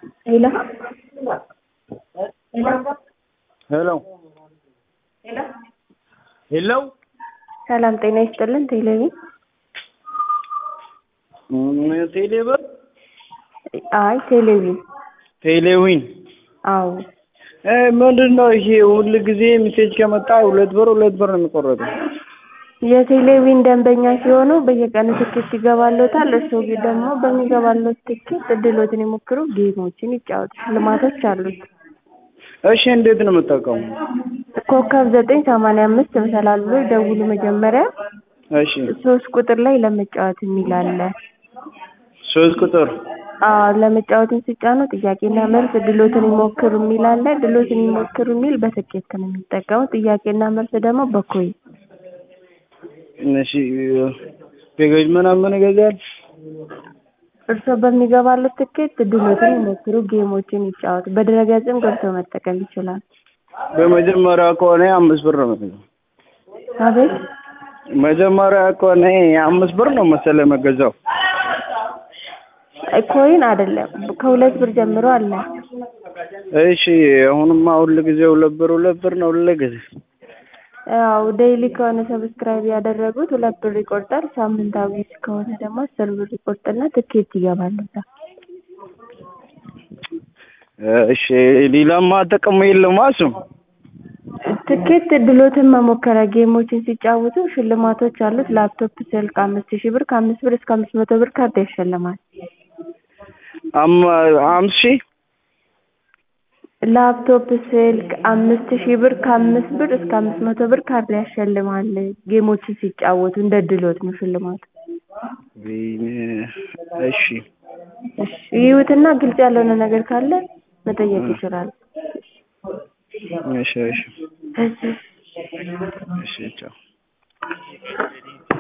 ሄሎ ሄሎ ሄሎ ሰላም ጤና ይስጥልን። ቴሌቪ ቴሌብር አይ ቴሌቪ ቴሌዊን አዎ እ ምንድን ነው ይሄ? ሁል ጊዜ ሜሴጅ ከመጣ ሁለት ብር ሁለት ብር ነው የሚቆረጠው። የቴሌቪን ደንበኛ ሲሆኑ በየቀኑ ትኬት ይገባሎታል። እርስዎ ግን ደግሞ በሚገባሎት ትኬት እድሎትን ይሞክሩ፣ ጌሞችን ይጫወቱ፣ ሽልማቶች አሉት። እሺ እንዴት ነው የምጠቀሙ? ኮከብ ዘጠኝ ሰማንያ አምስት መሰላል ብሎ ይደውሉ መጀመሪያ እሺ ሶስት ቁጥር ላይ ለመጫወት የሚል አለ። ሶስት ቁጥር አዎ ለመጫወትን ሲጫኑ ጥያቄና መልስ ድሎትን ይሞክሩ የሚል አለ። ድሎትን ይሞክሩ የሚል በትኬት ነው የሚጠቀሙት። ጥያቄና መልስ ደግሞ በኮይን እሺ ፔኬጅ ምናምን ይገዛል። እርስዎ በሚገባሉት ትኬት ድሎትን ይሞክሩ፣ ጌሞችን ይጫወቱ። በድረገጽም ገብተው መጠቀም ይችላል። በመጀመሪያ ከሆነ አምስት ብር ነው መሰለኝ። አቤት መጀመሪያ ከሆነ አምስት ብር ነው መሰለኝ መገዛው። ኮይን አይደለም ከሁለት ብር ጀምሮ አለ። እሺ አሁንማ ሁል ጊዜ ሁለት ብር ሁለት ብር ነው ሁል ጊዜ። ያው ዴይሊ ከሆነ ሰብስክራይብ ያደረጉት ሁለት ብር ይቆርጣል። ሳምንታዊ ከሆነ ደግሞ አስር ብር ይቆርጥና ትኬት ይገባሉታል። እሺ ሌላማ ጥቅሙ የለውም እሱ። ትኬት ድሎትን መሞከሪያ ጌሞችን ሲጫወቱ ሽልማቶች አሉት። ላፕቶፕ፣ ስልክ አምስት ሺህ ብር ከአምስት ብር እስከ አምስት መቶ ብር ካርድ ያሸልማል። አም አምስት ሺህ ላፕቶፕ፣ ስልክ አምስት ሺህ ብር ከአምስት ብር እስከ አምስት መቶ ብር ካርድ ያሸልማል። ጌሞችን ሲጫወቱ እንደ ድሎት ነው ሽልማቱ። እሺ እሺ ይዩትና ግልጽ ያልሆነ ነገር ካለ መጠየቅ ይችላል። እሺ እሺ እሺ እሺ ቻው